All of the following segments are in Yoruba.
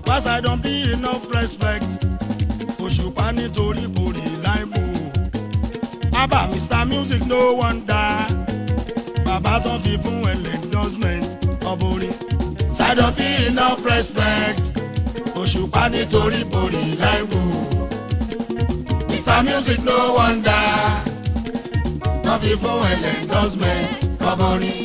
Cause I don't be enough respect. Òṣùpá nítorí borí láìbò. Abba Mr Music no wonder. Bàbá tó fi fún ẹlẹ́ endorsement ọ̀bùnrin. So I don't be enough respect. Òṣùpá nítorí borí láìbò. Mr Music no wonder. Tó fi fún ẹlẹ́ endorsement ọ̀bùnrin.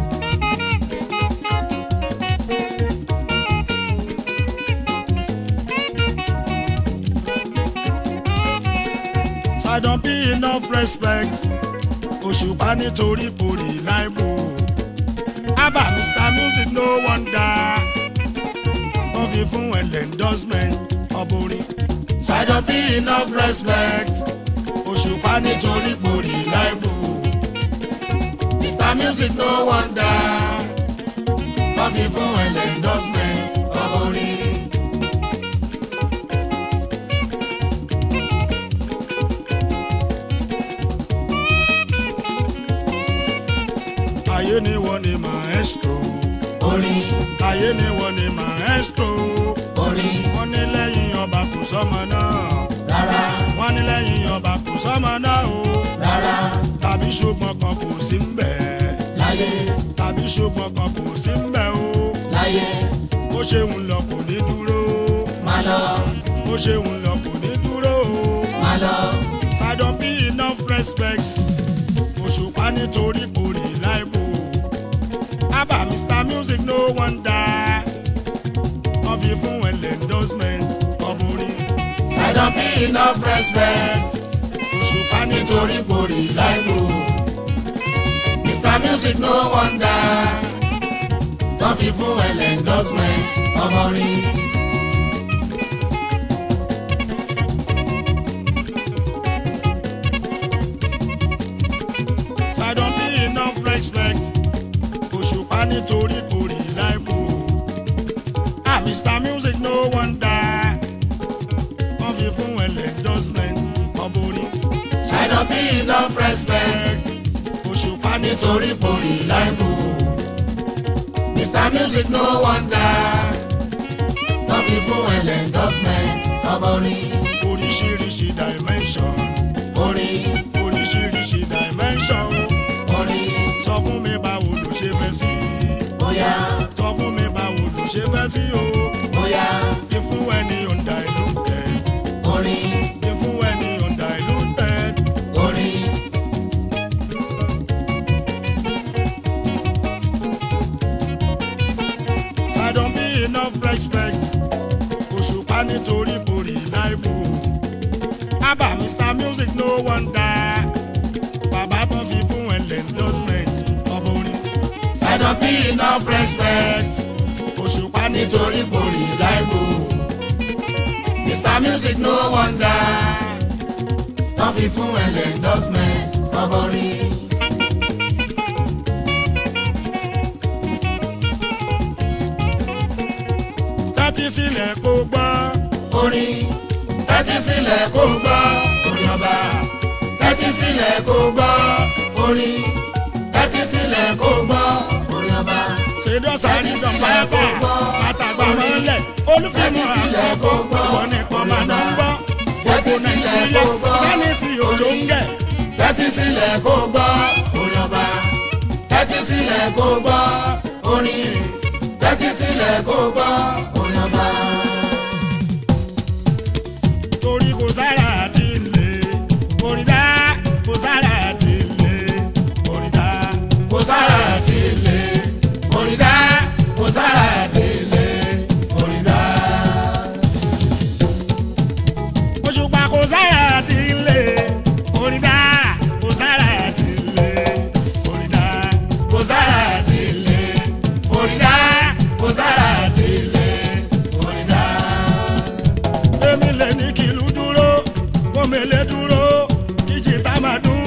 I don't be enough respect. Òṣùpá nítorí borí láìbò. Abba Mr Music no wonder. Wọ́n fi fún ẹ̀lẹ́ endorsement ọ̀bùnrin. So I don't be enough respect. Òṣùpá nítorí borí láìbò. Mr Music no wonder. Wọ́n fi fún ẹ̀lẹ́ endorsement ọ̀bùnrin. ayé ni wọ́n ni maestro. orin ayé ni wọ́n ni maestro. orin wọ́n ní lẹ́yìn ọba kò sọ́mọ náà. rárá wọ́n ní lẹ́yìn ọba kò sọ́mọ náà o. rárá tàbí ṣùgbọ́n kan kò sí ń bẹ̀. láyé tàbí ṣùgbọ́n kan kò sí ń bẹ̀ o. láyé bó ṣe ń lọ kò ní dúró. má lọ bó ṣe ń lọ kò ní dúró o. má lọ So I don't be enough respect. Òṣùpá nítorí borí láìbò. Abba Mr Music no wonder. Wọ́n fi fún ẹ̀lẹ́ endorsement ọ̀bùnrin. I don't be enough respect Òṣùpá nítorí borí láìbò Mr Music no wonder tó fi fún ẹlẹ́ endorsement ọmọ rí. So I don't be enough respect. Òṣùpá nítorí borí láìbò. Ah Mr Music no wonder. Wọ́n fi fún ẹ̀lẹ́ endorsement ọ̀bùnrin. I don't be enough respect Òṣùpá nítorí nítorí borí láìbò Mr Music no wonder tó fi fún ẹlẹ́ endorsement ọmọ rí. oríṣiríṣi dimension. orin oríṣiríṣi dimension orin sọ fún mi báwo ló ṣe fẹ́ sí bóyá sọ fún mi báwo ló ṣe fẹ́ sí o bóyá ìfún ẹni ọ̀ǹda ìlú tẹ̀ orin ìfún ẹni ọ̀ǹda ìlú tẹ̀ orin I don't be enough respect òṣùpá nítorí borí láìbò Abba Mr Music no wonder bàbá tó fi fún ẹ̀lẹ́ endorsement ọ̀bùnrin I don't be enough respect òṣùpá nítorí nítorí borí láìbò Mr Music no wonder tó fi fún ẹlẹ́ endorsement ọmọ rí. tẹ́tí sílẹ̀ kó gbọ́. orin tẹ́tí sílẹ̀ kó gbọ́ orin ọba tẹ́tí sílẹ̀ kó gbọ́ orin tẹ́tí sílẹ̀ kó gbọ́ orin ọba ṣèdọ́sà ní Tẹ́tí sílẹ̀ dọ̀pẹ́ kó bá gbọ́. àtàgbà Orin. mọ́lẹ̀ Tẹ́tí olùfẹ́mọ̀ sílẹ̀ kó gbọ́. wọn nìkan máa ná ń gbọ́ Tẹ́tí gbogbo sílẹ̀ nàìjíríà kó gbọ́. sẹ́ni tí òjò ń gẹ̀ tẹ́tí sílẹ̀ kó gbọ́ orin ọba tẹ́tí sílẹ̀ kó gbọ́ orin tẹ́tí sílẹ̀ kó gbọ́ orin ọba. torí kò sára àti ilé orin dá kò sára àti ilé orin dá kò sára àti ilé orin dá kò sára àti ilé orin dá. òṣùpá kò sára àti ilé orin dá kò sára àti ilé orin dá kò sára àti ilé orin dá kò sára àti ilé orin dá. èmi lè ní kìlú dúró kó mele dúró ìjì tá máa dún.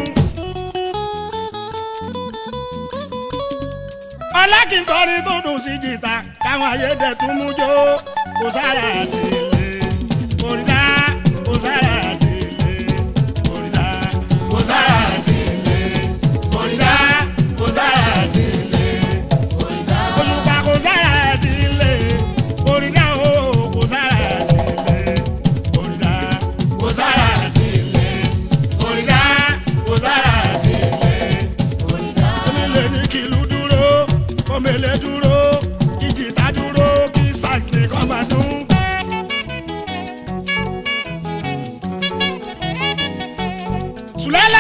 ọlákìnkọrin tó dùn sí jìtá káwọn ayédè tún mú jó kò sára àti ilé orílẹ̀ kò sára àti ilé orílẹ̀ kò sára àti ilé orin dá kò sára àti ilé orin dá. òṣùpá kò sára àti ilé orílẹ̀ o kò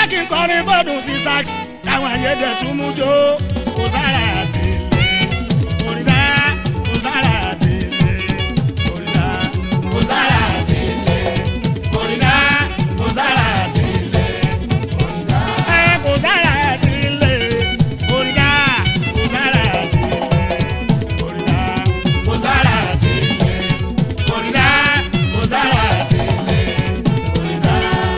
jẹ́ kí n kọrin bọ́dún sí sax káwọn ayédè tún mú jó kò sára àti ilé òrìdá kò sára àti ilé òrìdá kò sára àti ilé òrìdá kò sára àti ilé òrìdá. ẹ kò sára àti ilé òrìdá kò sára àti ilé òrìdá. kò sára àti ilé òrìdá kò sára àti ilé òrìdá.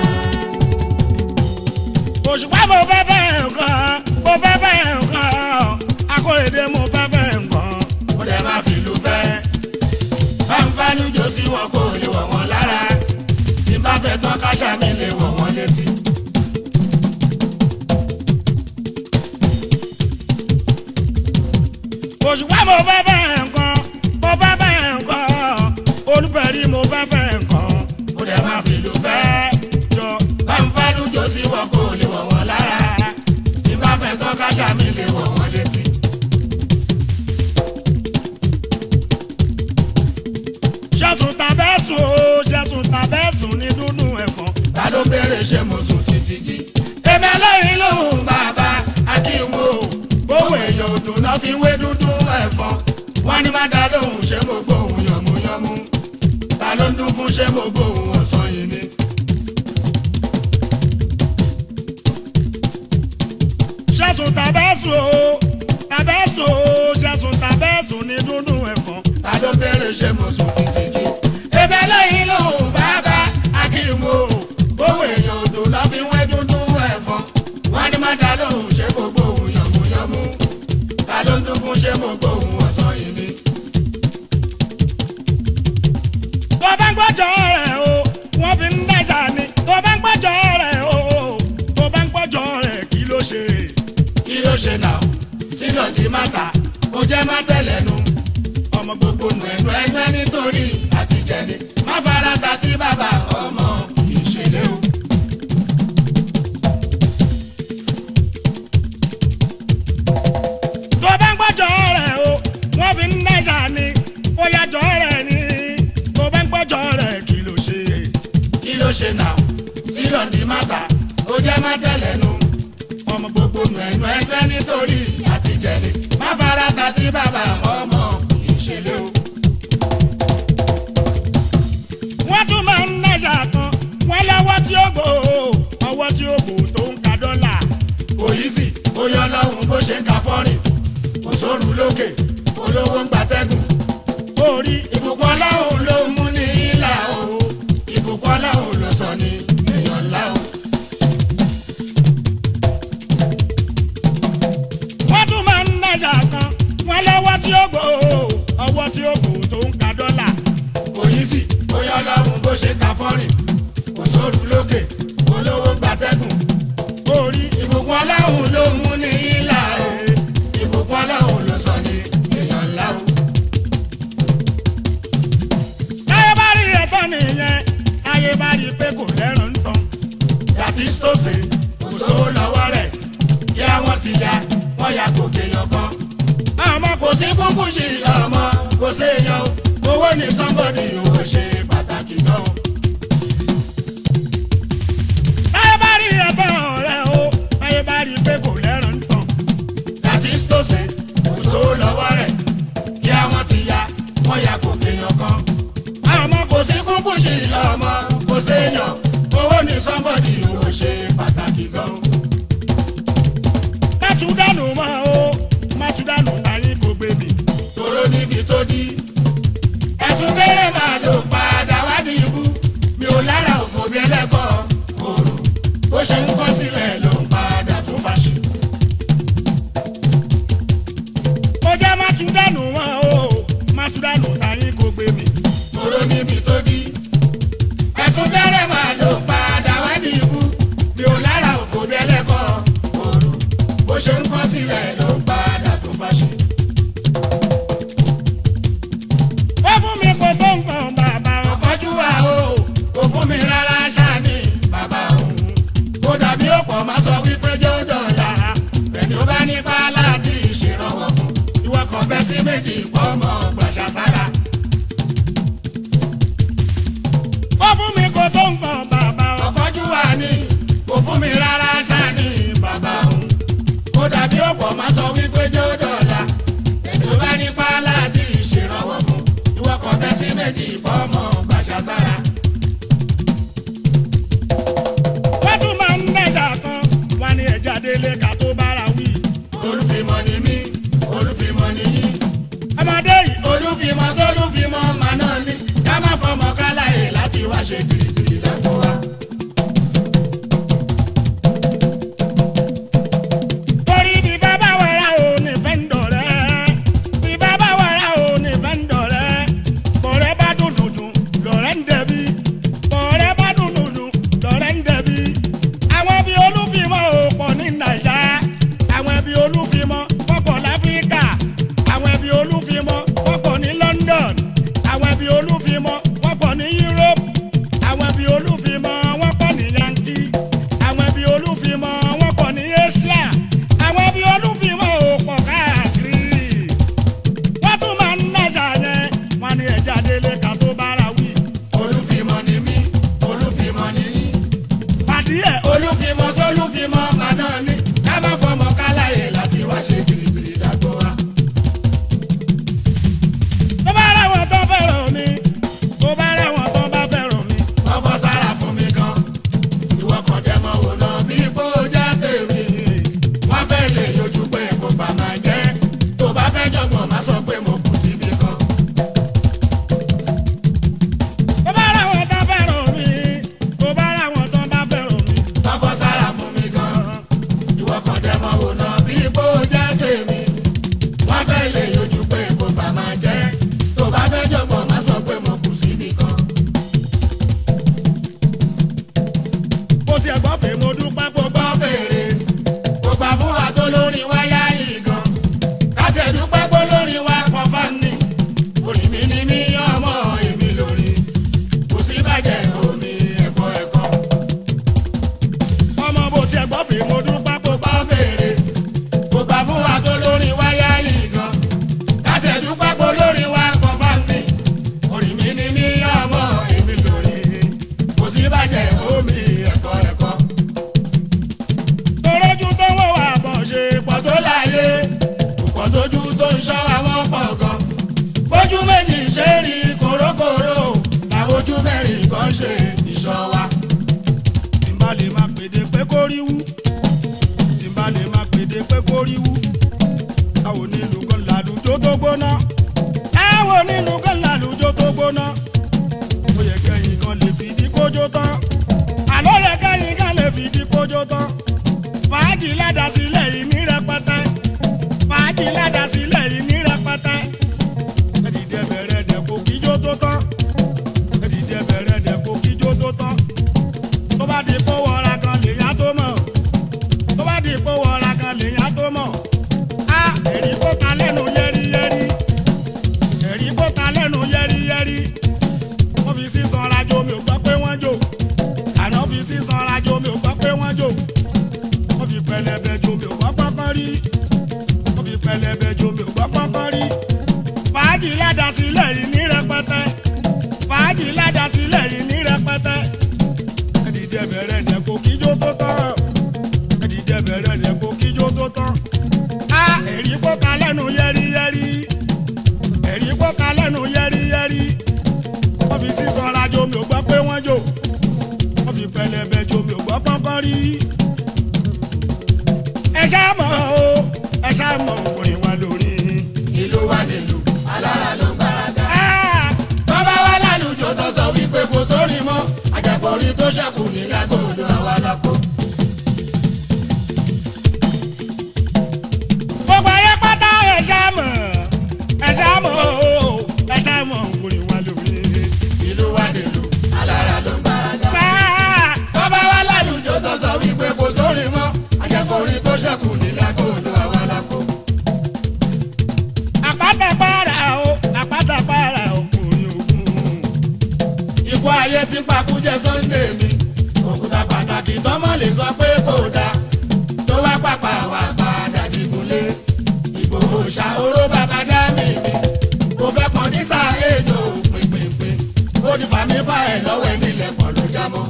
òṣùpá mo fẹ́ fẹ́ nǹkan mo fẹ́ fẹ́ nǹkan akóredé mo fẹ́ fẹ́ nǹkan. ó dẹ̀ máa fìlú fẹ́. fáńfáánú jò sí wọn kò lè wọ̀ wọ́n lára. tí bá fẹ́ tán káṣá mi lè wọ̀ wọ́n létí. òṣùpá mo fẹ́ fẹ́ nǹkan mo fẹ́ fẹ́ nǹkan olùbẹ̀rí mo fẹ́ fẹ́ nǹkan. ó dẹ̀ máa fìlú fẹ́. jọ fáńfáánú jò sí wọn kò lè wọ̀ wọ́n lára. tí bá fẹ́ tán káṣá mi lè wọ̀ wọ́n létí. ṣẹ́sùn tàbẹ́sùn o ṣẹ́sùn tàbẹ́sùn ní dúdú ẹ̀fọn. ta ló béèrè ṣé mo sùn títí jí. èmi ẹlẹ́yìn lòun bàbá akíwò gbówó èèyàn òdùn náà fi wé dúdú ẹ̀fọn. wọ́n ní má dá lóhùn ṣé mo gbóhùn yànmúyánmú. ta ló ń dún fún ṣé mo gbóhùn ọ̀sán yìí ni. ṣẹ́sùn tàbẹ́sùn o tàbẹ́sùn o ṣẹ́sùn tàbẹ́sùn ní dúdú ẹ̀fọn. ta ló béèrè ṣé mo sùn títí jí. èmi ẹlẹ́yìn lòun bàbá akíwò gbówó èèyàn òdùn náà fi wé dúdú ẹ̀fọn. wọ́n ní má dá lóhùn ṣé mo gbóhùn yànmúyánmú. ta ló ń dún fún ṣé mo gbóhùn ọ̀sán yìí ni. tó bá ń gbọ́jọ́ rẹ̀ o wọ́n fi ń dáṣà ni tó bá ń gbọ́jọ́ rẹ̀ o tó bá ń gbọ́jọ́ rẹ̀ kí ló ṣe. kí ló ṣe náà sínú di mátà ó jẹ́ má tẹ̀lẹ́nu ọmọ gbogbo nù ẹnu ẹgbẹ́ nítorí àtijẹ́ni má fara ta tí bàbá ọmọ ìṣẹ̀lẹ̀ o. tó bá ń gbọ́jọ́ rẹ̀ o wọ́n fi ń dáṣà ni ó yàjọ́ rẹ̀ ni tó bá ń gbọ́jọ́ rẹ̀ kí ló ṣe. kí ló ṣe náà sínú di mátà ó jẹ́ má tẹ̀lẹ́nu ọmọ gbogbo nù ẹnu ẹgbẹ́ nítorí àtijẹ́ni má fara ta tí bàbá ọmọ ìṣẹ̀lẹ̀ o. wọ́n tún máa ń dáṣà kan wọ́n lọ́wọ́ tí ó gbò ó ọwọ́ tí ó gbò tó ń ka dọ́là. kò yí sí ó yọ lọ́hùn bó ṣe ń ka fọ́rìn kò sóòrù lókè olówó ń gbatẹ́gùn orí ìbùkún ọlọ́run ló mú ní ìlà o ìbùkún ọlọ́run ló sọ ní èèyàn ńlá o. wọ́n tún máa ń dáṣà kan wọ́n lọ́wọ́ tí ó gbò ó ọwọ́ tí ó gbò tó ń ka dọ́là. kò yí sí bóyá ọlọ́run bó ṣe ka fọ́rìn kò sóòrù lókè olówó ń gbatẹ́gùn orí ìbùkún ọlọ́run ló mú ní ìlà o ìbùkún ọlọ́run ló sọ ní èèyàn ńlá o. táyé bá rí ẹ̀tọ́ nìyẹn táyé bá rí pé kò lẹ́rùn ń tán. yàtí stóòsì kò sówó lọ́wọ́ rẹ̀ kí àwọn ti ya wọ́n ya gòkè yàn kan. àmọ́ kò kò sí kúkú sí ọmọ kò séèyàn o owó ní sọ́mbọ́dì ò ṣe pàtàkì gan o. táyé bá rí ẹ̀tọ́ rẹ̀ o táyé bá rí pé kò lẹ́rùn ń tán. láti sítòsí kò sówó lọ́wọ́ rẹ̀ kí àwọn ti ya wọ́n ya kò kéèyàn kan. àmọ́ kò kò sí kúkú sí ọmọ kò séèyàn owó ní sọ́mbọ́dì ò ṣe pàtàkì gan o. má tún dànù mọ́ o má tún dànù táyé kò gbé mi. tòró níbi tó di ẹ̀sùn kéré máa ló padà wá ní ikú mi ò lára òfò bí ẹlẹ́kọ̀ọ́ òru bó ṣe ń kọ́ sílẹ̀ ló ń padà tún fàṣì. ó jẹ́ má tún dànù mọ́ o má tún dànù táyé kò gbé mi. tòró níbi tó di ẹ̀sùn kéré máa ló padà wá ní ikú mi ò lára òfò bí ẹlẹ́kọ̀ọ́ òru bó ṣe ń kọ́ sílẹ̀ ló ń padà tún fàṣì. ó fún mi kò tó nǹkan bàbá o. ọ̀kọ́jú wa o kò fún mi rárá ṣáàní bàbá òun kó dàbí ọ̀pọ̀ máa sọ wípé jẹ́ ó dọ̀la ẹni ó bá nípa láti ṣèrànwọ́ fún ìwọ kan bẹ́ sí méjì pọ̀ mọ́ gbàṣà sára. ó fún mi kò tó nǹkan bàbá o. ọ̀kọ́jú wa ni kò fún mi rárá sí méjì bọ́mọ gbàṣà sára. wọ́n tún máa ń nẹ́jà kan wọ́n ní ẹja délé ká tó bára wí. olùfimọ́ ni mí olùfimọ́ ni yín. ọmọdé yìí olùfimọ́ sólùfimọ́ màá náà ní ká má fọmọ káláyè láti wá ṣe gírígírí lágbo wa. torí bí bàbá wẹ̀rẹ̀ ò ní fẹ́ ń dọ̀rẹ́ bí bàbá wẹ̀rẹ̀ ò ní fẹ́ ń dọ̀rẹ́ bọ̀rẹ́ bá dùn dùndùn lọ̀rẹ́ ń dẹ̀bi bọ̀rẹ́ bá dùn dùndùn lọ̀rẹ́ ń dẹ̀bi àwọn ẹbí olúfimọ́ ò pọ̀ ní nàìjà àwọn ẹbí olúfimọ́ wọ́n pọ̀ láfíríkà àwọn ẹbí olúfimọ́ wọ́n pọ̀ ní London àwọn ẹbí olúfimọ́ wọ́n pọ̀ ní Europe àwọn ẹbí olúfimọ́ wọ́n pọ̀ ní Yankee àwọn ẹbí olúfimọ́ wọ́n pọ̀ ní Asia àwọn ẹbí olúfimọ́ ò pọ̀ káàkiri wọ́n tún máa ń náṣà yẹn wọ́n ní ẹja délé ká tó bára wí olùfimọ́ ni mí olùfimọ́ ni yín. pàdé ẹ̀ olùfimọ́ sólùfimọ́ màá náà ní ká má fọmọ káláyè láti wá ṣe gírígírí lágbo wa. tó bá ráwọn tó fẹ́ràn mi tó bá ráwọn tó bá fẹ́ràn mi wọ́n fọ́ sára fún mi gan. ìwọ kan jẹ́ mọ́ wò lọ bí kò jẹ́ tèmi. wọ́n fẹ́ lè yọjú pé kò bá máa jẹ́. tó bá fẹ́ jọ̀gbọ́n má sọ pé mo kù síbi kan. tó bá ráwọn tó fẹ́ràn mi tó bá ráwọn tó bá fẹ́ràn mi wọ́n fọ́ sára fún mi gan. ìwọ kan jẹ́ mọ́ wò lọ bí kò jẹ́ tèmi. wọ́n fẹ́ lè yọjú pé kò bá máa jẹ́. tó bá fẹ́ jọ̀gbọ́n má sọ pé mo kù síbi kan. bó tiẹ̀ gbọ́ fèé mo dúpẹ́ pọ̀ gbọ́ fèrè kò gbà fún wa tó lórí wáyà yìí gan láti ẹ̀dúpẹ́ pé lórí wa kọ́ fáni orí mi ni mí ọmọ èmi lórí kò sí bàjẹ́ omi ẹ̀kọ́ ẹ̀kọ́ ọmọ bó tiẹ̀ gbọ́ fèé mo dúpẹ́ pọ̀ gbọ́ fèrè kò gbà fún wa tó lórí wáyà yìí gan láti ẹ̀dúpẹ́ pé lórí wa kọ́ fáni orí mi ni mí ọmọ èmi lórí kò sí bàjẹ́ omi ẹ̀kọ́ ẹ̀kọ́ torójú tó wọ̀ wá bọ̀ ṣe pọ̀ pọ̀ tó láyé pọ̀ tójú tó ń ṣọ́ àwọn pọ̀ gan. bójú méjì ṣe rí kòrókòró làwọn ojú mẹ́rin kan ṣe ìṣọ́ wa. tí n bá lè máa pèdè pé kó rí wú tí n bá lè máa pèdè pé kó rí wú àwọn onílù kan làlùjọ tó gbóná àwọn onílù kan làlùjọ tó gbóná ó yẹ kẹ́yìn kan lè fìdí kójó tán àlọ́ yẹ kẹ́yìn kan lè fìdí kójó tán fàájì ládàsílẹ̀ yìí ní rẹpẹtẹ fàájì ládàsílẹ̀ yìí ní rẹpẹtẹ ẹ̀dìdẹ bẹ̀rẹ̀ dẹ̀ kó kíjó tó tán ẹ̀dìdẹ bẹ̀rẹ̀ dẹ̀ kó kíjó tó tán tó bá di kó wọra kan lèyàn tó mọ̀ tó bá di kó wọra kan lèyàn tó mọ̀ á èrí kó ta lẹ́nu yẹ́rìyẹ́rì èrí kó ta lẹ́nu yẹ́rìyẹ́rì wọ́n fi sísan rajo mi ò gbọ́ pé wọ́n jò àná fi sísan rajo mi ò gbọ́ pé wọ́n jò wọ́n fi pẹlẹbẹ jo mi ò gbọ́ pọ́npọ́n rí wọ́n fi pẹlẹbẹ jo mi ò gbọ́ pọ́npọ́n rí fàájì ládàsílẹ̀ yìí ní rẹpẹtẹ fàájì ládàsílẹ̀ yìí ní rẹpẹtẹ ẹdìdẹ bẹ̀rẹ̀ dẹ̀ kó kíjó tó tán ẹdìdẹ bẹ̀rẹ̀ dẹ̀ kó kíjó tó tán á èrí kó ka lẹ́nu yẹ́rìyẹ́rì èrí kó ka lẹ́nu yẹ́rìyẹ́rì wọ́n fi sísan rajo mi ò gbọ́ pé wọ́n jò wọ́n fi pẹlẹbẹ jo mi ò gbọ́ pọ́npọ́n rí ẹ ṣáà mọ̀ o ẹ ṣáà mọ̀ orin wa lórí. ìlú wa nílùú alára ló ń gbáradá. Ah! tọ́ba wa lálùjọ tó sọ wípé kò sórí mọ́ àjẹpọ̀rí tó ṣẹ́kù ní lágòdò àwa lápò. gbogbo ayé pátá ẹ ṣáà mọ̀ ẹ ṣáà mọ̀ o ẹ ṣáà mọ̀ orin wa lórí. ìlú wa nílùú alára ló ń gbáradá. Ah! tọ́ba wa lálùjọ tó sọ wípé kò sórí mọ́ àjẹpọ̀rí tó ṣẹ́kù ní lágòdò àwa lápò. àpáta para o àpáta para o orin ògùn. ikú ayé tí pakújẹ Sunday mi òkúta pàtàkì tọmọ lè sọ pé kò dáa tó wá pàpà wà padà dìgúnlé Ìgbòho ṣàhóró bàbá dá mi mi mo fẹ́ pọn ní sàlẹjọ pínpínpín ó ti fà mí fà ẹ lọ́wọ́ ẹ nílẹ̀ pọ̀ ló já mọ́.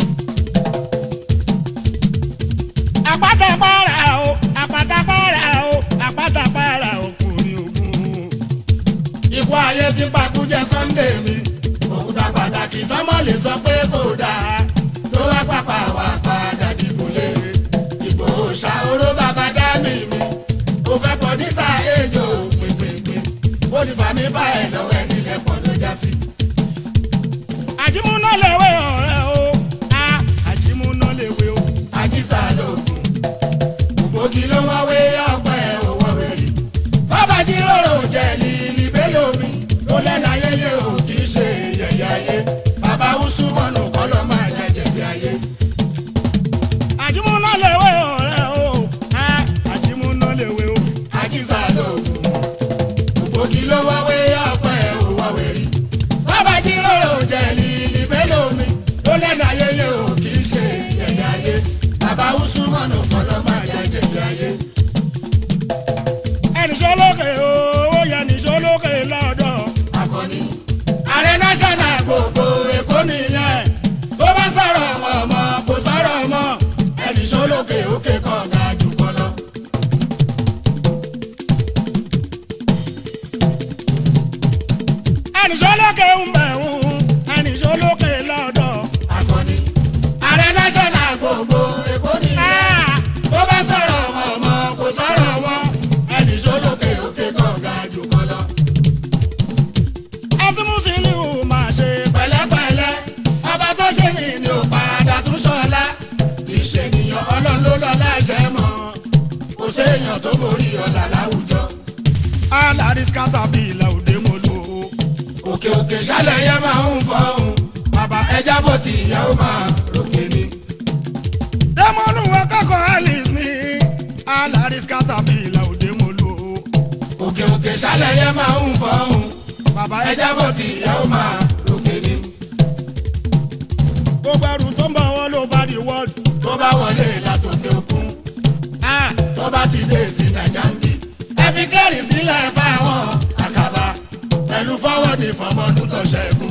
àpáta para o àpáta para o àpáta para o orin ògùn. ikú ayé tí pakújẹ Sunday mi òkúta pàtàkì tọ́mọ lè sọ pé kò dáa tó wá pàpà wá padà dìbòlè Ìgbòho ṣàhóró bàbá dání mi ó fẹ́ pọ̀ ní sàéjò pínpínpín ó ní fàmí fà ẹ̀ lọ́wọ́ ẹ̀ nílẹ̀ pọ̀ ló já sí. àjímúná lèwe ọ̀rẹ́ o a àjímúná lèwe o. àjíṣà lóògùn ògbógi ló wáwé ọpẹ òwò wẹrí bàbá jíròrò jẹ lílì bélòmí ló lẹ́nu ayẹyẹ ò kì í ṣe yẹ̀yẹ́ ayé bàbá usumọ̀nù kọ́ ló máa jẹ jẹ̀bi ayé. àjímúná lèwe ọ̀rẹ́ o a àjímúná lèwe o. àjíṣà lóògùn ògbógi ló wáwé ọpẹ òwò wẹrí bàbá jíròrò jẹ lílì bélòmí ló lẹ́nu ayẹyẹ ò kì í ṣe yẹ̀yẹ́ ayé bàbá usumọ̀nù kọ́ ló máa jẹ jẹ̀bi ayé. ẹnìṣọ́ lókè o ó yẹ nìṣọ́ lókè lọ́dọ̀. akọni. ààrẹ national gbogbo èkó nìyẹn tó bá sọ̀rọ̀ ọmọ kò sọ̀rọ̀ mọ́ ẹnì sólókè òkè kan ga jù kọ lọ. ẹnìṣọ́ lókè ń bẹ̀ ń ẹnìṣọ́ lókè lọ́dọ̀. akọni. ààrẹ national gbogbo èkó nìyẹn tó bá sọ̀rọ̀ ọmọ kò sọ̀rọ̀ mọ́ ẹnì sólókè òkè kan ga jù kọ lọ. ẹtí Musiliu máa ṣe pẹ̀lẹ́pẹ̀lẹ́ ọba tó ṣe ní ni ò padà tún ṣọlá ìṣènìyàn ọlọ́run ló lọ láṣẹ mọ́ kò séèyàn tó borí ọ̀là láwùjọ. alaris caterpillar òde mo lò ó. òkè òkè ṣálẹ̀ yẹn máa ń fọ́hùn bàbá ẹja bó ti ìyá ó máa ròkè ni. dẹ́mọ́nù akẹ́kọ̀ọ́ alice ní alaris caterpillar òde mo lò ó. òkè òkè ṣálẹ̀ yẹn máa ń fọ́hùn bàbá ẹja bó ti ìyá ó máa ròkè ni. gbogbo ẹrù tó ń bọ̀ wọ́n ló bá di wọ́ọ̀dù. tó bá wọlé látòkè òkun tó bá ti dé sí nàìjà ń bì. ẹ fi kẹ́rì sílẹ̀ fáwọn àkàbà pẹ̀lú fọwọ́dì fọmọdún tó ṣẹ́gun.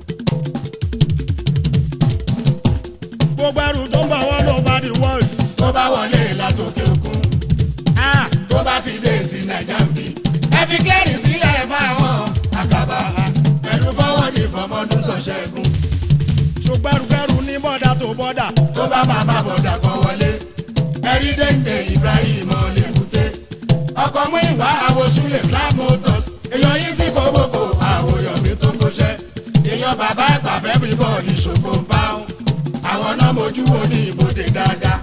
gbogbo ẹrù tó ń bọ̀ wọ́n ló bá di wọ́ọ̀dù. tó bá wọlé látòkè òkun tó bá ti dé sí nàìjà ń bì. ẹ fi kẹ́rì sílẹ̀ fáwọn àkàbà pẹ̀lú fọwọ́dì fọmọdún tó ṣẹ́gun. ṣùgbọ́n ẹrù ní bọ́dà tó bọ́dà. tó bá máa bá bọ̀dà kan wọlé ẹ̀rí dénde Ibrahim Olèkúté ọkọ̀ mú ìwà àwòsúlẹ̀ Islam Motors èèyàn yìí sí kóbókò àwòyọ̀mí tó kóṣẹ́ èèyàn bàbá àgbà everybody ṣògo ń bá wọn àwọn náà mojú wo ní ibodè dáadáa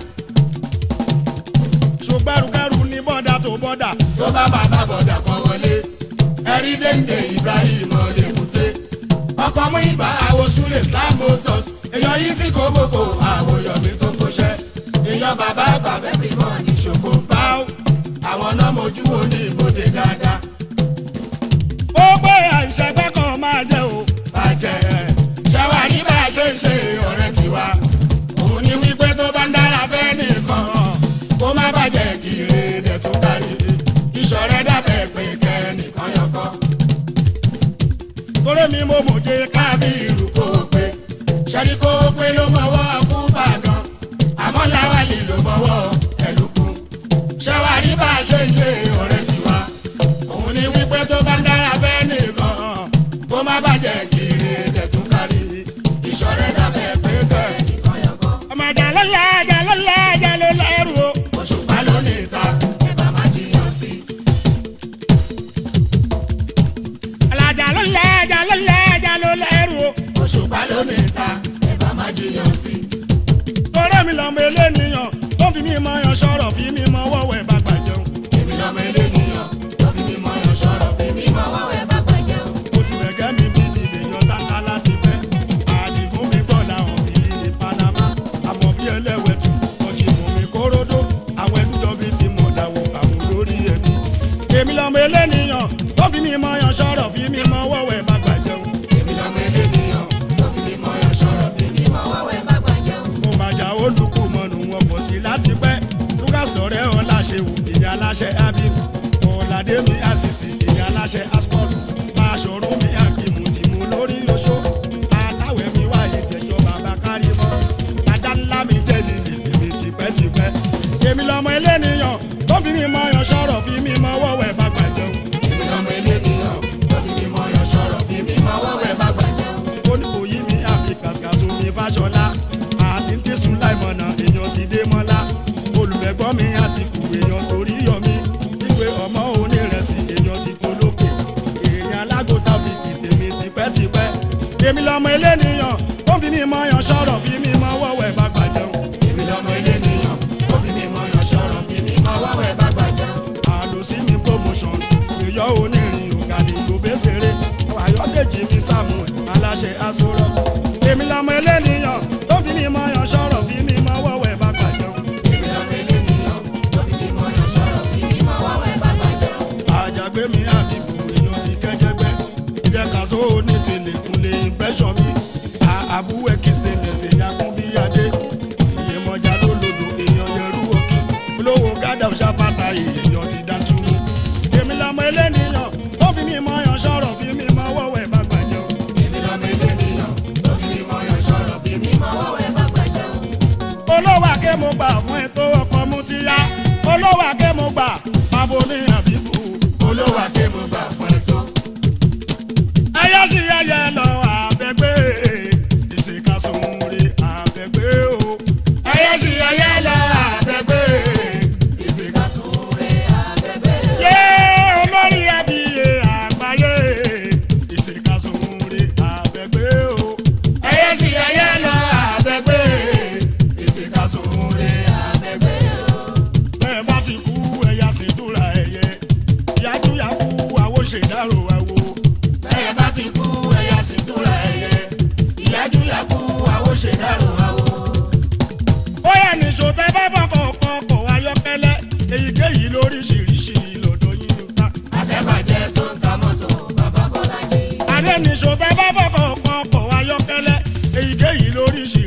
ṣùgbọ́n ẹrù ní bọ́dà tó bọ́dà. tó bá máa bá bọ̀dà kan wọlé ẹ̀rí dénde Ibrahim Olèkúté ọkọ̀ mú ìwà àwòsúlẹ̀ Islam Motors èèyàn yìí sí kóbókò àwòyọ̀mí tó kóṣẹ́ èèyàn bàbá àgbà everybody ṣògo ń bá wọn àwọn náà mojú wo ní ibodè dáadáa ó gbé àìṣẹ́gbẹ́ kan máa jẹ́ o. bàjẹ́ ṣàwárí bá a ṣe ń ṣe ọ̀rẹ́ tiwa òun ni wípé tó bá ń dára fẹ́ nìkan kó má bàjẹ́ kiri dẹ̀ tún kárí ìṣọ̀rẹ́ dàbẹ̀ pé kẹ́nìkan yọkọ́ torí mi mo mọ̀ jẹ́ ká. kábí irú kó o pé ṣẹ́rí kó o pé ló mọ̀wọ́ kú bàgàn àmọ́ láwàlì ló mọ̀wọ́ ẹ̀lùkù ṣàwárí bá a ṣe ń ṣe ọ̀rẹ́ tiwa òun ni wípé tó bá ń dára fẹ́ nìkan kó má bàjẹ́ kiri dẹ̀ tún kárí ìṣọ̀rẹ́ dàbẹ̀ pé kẹ́nìkan yọkọ́. ọmọ àjà lọ́la àjà lọ́la àjà ló lẹ́rù o. òṣùpá ló ní ta ẹ̀bà má jiyàn sí. àjà lọ́la àjà lọ́la àjà ló lẹ́rù o. òṣùpá ló ní ta ẹ̀bà má jiyàn sí. torí mi lọ́mọ eléníyàn tó fi mí mọ yan sọ̀rọ̀ fi mí mọ wọ́wọ́ ẹ̀ bá gbà jẹun. èmi lọ́mọ eléyìíyàn tó fi mímọ yan sọ̀rọ̀ fi mímọ lọmọ eléníyàn ó fi mí mọ yan sọ̀rọ̀ fi mí mọ wọ́wẹ́ bá gbàjẹun. èmi lọmọ ilé nìyàn ó fi mí mọ yan sọ̀rọ̀ fi mí mọ wọ́wẹ́ bá gbàjẹ́. àlòsí mi promotion èyọ onírin ògàdì gbòbésèré ayọ̀dèjì mi samuel aláṣẹ aṣọrọ èmi lọmọ eléníyàn tó fi mí mọ yan sọ̀rọ̀ fi mí mọ wọ́wẹ́ bá gbàjẹun. èmi lọmọ ilé nìyàn ó fi mí mọ yan sọ̀rọ̀ fi mí mọ wọ́wẹ́ bá gbàjẹ́. àjàgbé mi àbíkú èèyàn ti kẹjẹgbẹ jẹ kàṣó ní tìlẹkùnlé ìbẹsọ mi àbúwẹ kìstẹnẹ ṣèyàkùn bí adé ìyèmọjà lólodò èèyàn yẹrù òkè olówó gádà ṣàpàtà èèyàn ti dá túmú èmi lọmọ eléníyàn ó fi mí mọ yan sọ̀rọ̀ fi mí mọ wọ́wẹ́ bá gbàjẹ́ o. èmi lọmọ ilé nìyàn ó fi mí mọ yan sọ̀rọ̀ fi mí mọ wọ́wẹ́ bá gbàjẹ́. olówó àké mo gbà fún ẹ tó ọkọ mú ti yá olówó àké mo gbà pàbó ní àbíkú olówó akémo gbà fún ẹ tó. ẹyẹ sí ẹyẹ lọ àbẹgbẹ ìṣèkàsóhunre àbẹgbẹ o. ẹyẹ sì ẹyẹ lọ àbẹ̀gbẹ́ ìsìnkàsóore àbẹ̀gbẹ́. yé olórí ẹbí àgbáyé ìṣèkàsóhunre àbẹgbẹ o. ẹyẹ sì ẹyẹ lọ àbẹ̀gbẹ́ ìsìnkàsóore àbẹ̀gbẹ́. bẹ́ẹ̀ bá ti kú ẹ̀yà ṣètúra ẹ̀yẹ yájúyàkú àwo ṣèdárò àwo. bẹ́ẹ̀ bá ti kú ẹ̀yà sì túra ẹ̀yẹ ìyájú yakú àwo ṣèdárò àwo. bóyá nìṣó tẹ bá fọkàn kan kọ̀ ayọ́kẹ́lẹ́ èyíkéyìí lóríṣiríṣi lọ́dọ̀ yín ń ta. akẹ́bàjẹ́ tó ń ta mọ́tò bàbá bọ́lájí. adé nìṣó tẹ bá fọkàn kan kọ̀ ayọ́kẹ́lẹ́ èyíkéyìí lóríṣiríṣi